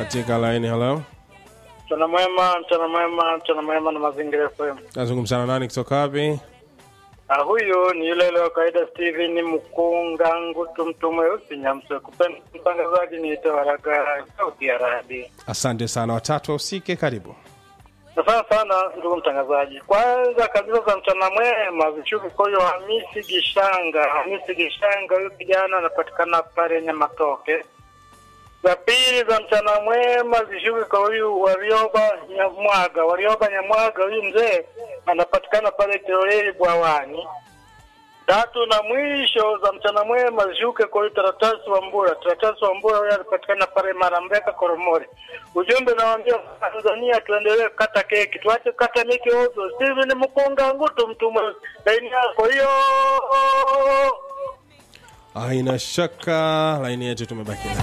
katika laini. Hello, Mchana mwema, mchana mwema, mchana mwema na mazingira FM. nazungumzana nani kutoka wapi? Ah, huyu ni yule yule wa kawaida Steven Mkunga Ngutu mtu mweusi Nyamswe. Kupenda mtangazaji niite Waraga sauti ya radi. Asante sana, watatu wahusike, karibu. Asante sana ndugu mtangazaji. Kwanza kabisa za mchana mwema vishuki kwa huyo Hamisi Gishanga. Hamisi Gishanga huyu kijana anapatikana pale Nyamatoke. Za pili za mchana mwema zishuki kwa huyu Warioba Nyamwaga. Warioba Nyamwaga huyu mzee anapatikana pale Toreli Bwawani. Tatu na mwisho za mchana mwema zishuke kwa huyu Taratasi wa Mbura. Taratasi wa Mbura huyu anapatikana pale Marambeka Koromori. Ujumbe nawaambia Tanzania tuendelee kukata keki, tuache kukata miki ovyo. Steven Mkunga Ngutu mtu mweusi. Laini yako hiyo. Haina shaka, laini yetu tumebaki nayo.